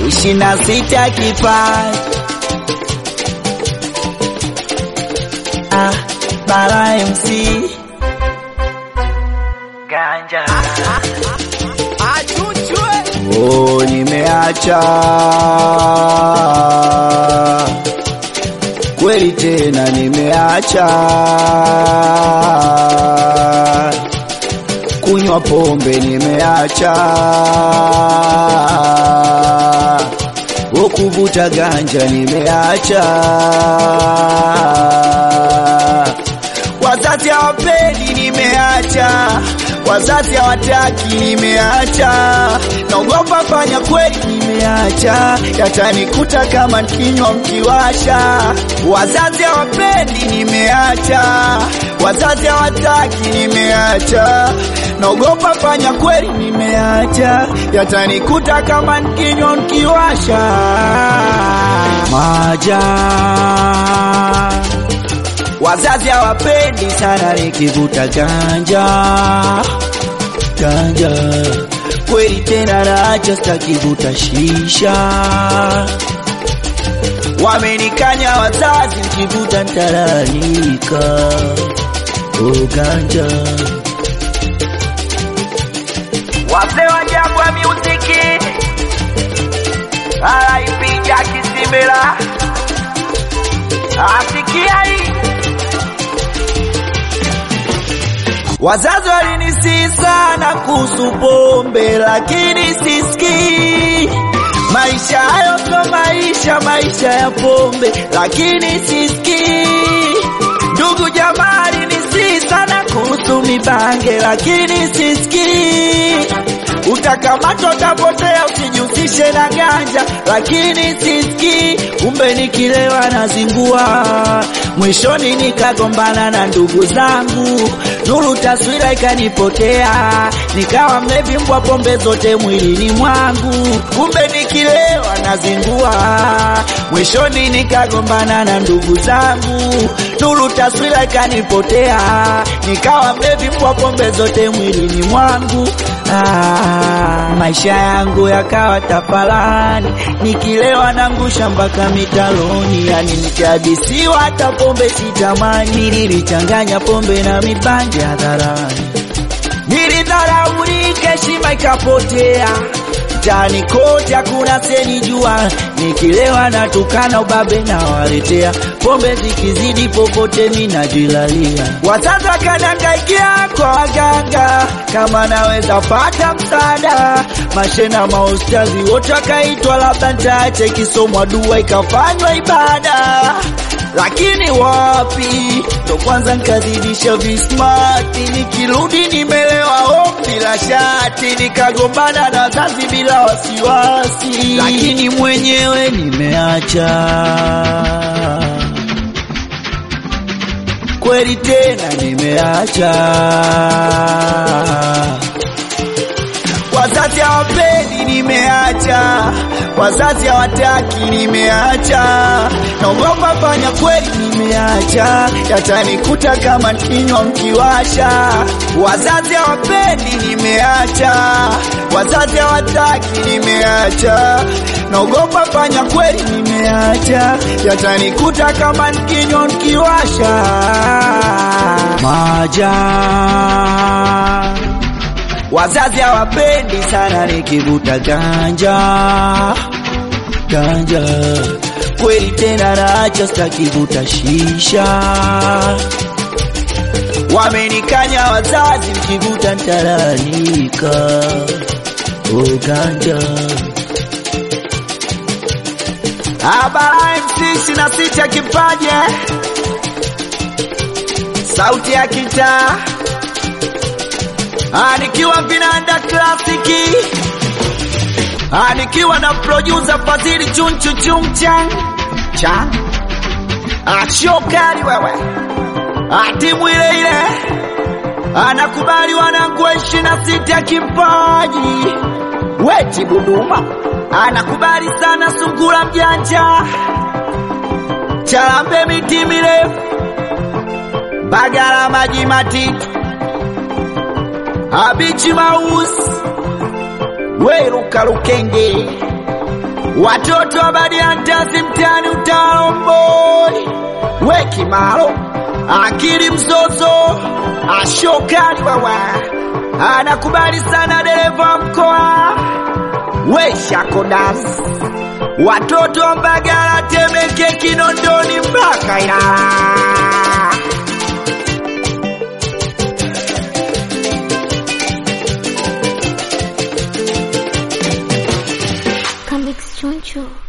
ishirini na sita kipaji ah, Bara MC Ganja Oh, nimeacha kweli tena, nimeacha kunywa pombe, nimeacha kuvuta ganja, nimeacha wazazi hawapendi, nimeacha wazazi hawataki, nimeacha naogopa fanya kweli, nimeacha yatanikuta kama kinywa mkiwasha. Wazazi hawapendi, nimeacha wazazi hawataki, nimeacha naogopa fanya kweli, nimeacha yatanikuta kama kinywa mkiwasha. Maja Wazazi hawapendi sana nikivuta ganja ganja, kweli tena naacha, sitakivuta shisha. Wamenikanya wazazi, nikivuta nitalalamika. Oh, ganja wazee wa Jangwa Music, alaipiga Kisimbela, asikia hii Wazazi walinisihi sana kuhusu pombe, lakini sisikii. Maisha hayo sio maisha, maisha ya pombe, lakini sisikii. Ndugu jamaa alinisihi sana kuhusu mibange, lakini sisikii. Utakamatwa, utapotea, usijihusishe na ganja, lakini sisikii. Kumbe nikilewa nazingua, mwishoni nikagombana na ndugu zangu, nuru taswira ikanipotea, nikawa mlevi mbwa, pombe zote mwilini mwangu. Kumbe nikilewa nazingua, mwishoni nikagombana na ndugu zangu, nuru taswira ikanipotea, nikawa mlevi mbwa, pombe zote mwilini mwangu. Ah, maisha yangu yakawa tafalani, nikilewa nangusha mpaka mitaloni, yani nikihadisiwa hata pombe sitamani. Nililichanganya pombe na mibangi hadharani, nilidharaulika, heshima ikapotea mtaani kote hakuna senijua, nikilewa natukana ubabe na waletea pombe zikizidi popote minajilalia. Wazazi wakanangaikia kwa waganga kama naweza pata msaada, mashena maustazi wote wakaitwa, labda nitaache kisomwa dua ikafanywa ibada lakini wapi, ndo kwanza nkazidisha vismati, nikirudi nimelewa oh, bila shati, nikagombana na wazazi bila wasiwasi, lakini mwenyewe nimeacha kweli tena nimeacha. Wazazi hawapendi, nimeacha. Wazazi hawataki, nimeacha. Naogopa fanya kweli, nimeacha. Yatanikuta kama kinywa mkiwasha. Wazazi hawapendi, nimeacha. Wazazi hawataki, nimeacha. Naogopa fanya kweli, nimeacha. Yatanikuta kama kinywa mkiwasha. Maja Wazazi hawapendi sana nikivuta ganja ganja, kweli tena naacha, sitakivuta shisha. Wamenikanya wazazi, mkivuta nitalalamika. Oh, ganja Abara MC ishirini na sita kipaje, sauti ya kitaa nikiwa vinanda klasiki, nikiwa na producer Fadhili chunchu chungchang cha ashokari wewe, timu ile ile anakubali wanangu wa ishirini na sita kipaji weti Buduma anakubali sana sungura mjanja Chalambe miti mirefu Bagala maji matitu Abichi Maus Weruka Lukenge watoto wa Badiantasi mtani utalomboi we Kimaro akili mzozo ashokali wawa anakubali sana dereva mkoa we Shakodas watoto wa Mbagala Temeke Kinondoni mpaka Ilala Comics Choncho.